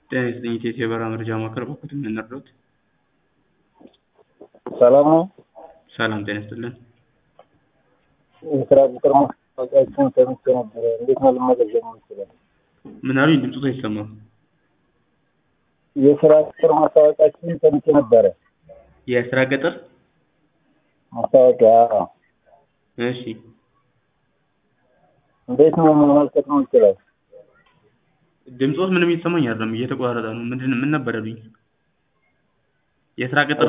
ጤና ይስጥልኝ ኢትዮ የበረራ መረጃ ማዕከል በኩል ምን ልርዳዎት? ሰላም ነው። ሰላም ጤና ይስጥልን። የስራ ቅጥር ማስታወቂያችን ሰምቼ ነበረ። እንዴት ነው ልመዘገብ የምችለው? ምን አሉኝ? ድምፅዎት አይሰማም። የስራ ቅጥር ማስታወቂያችን ሰምቼ ነበረ። የስራ ቅጥር ማስታወቂያ አዎ። እሺ እንዴት ነው መመልከት የምችለው? ድምፅዎት ምንም እየተሰማኝ አይደለም፣ እየተቋረጠ ነው። ምንድን ምን ነበር ያሉኝ? የስራ ቅጥር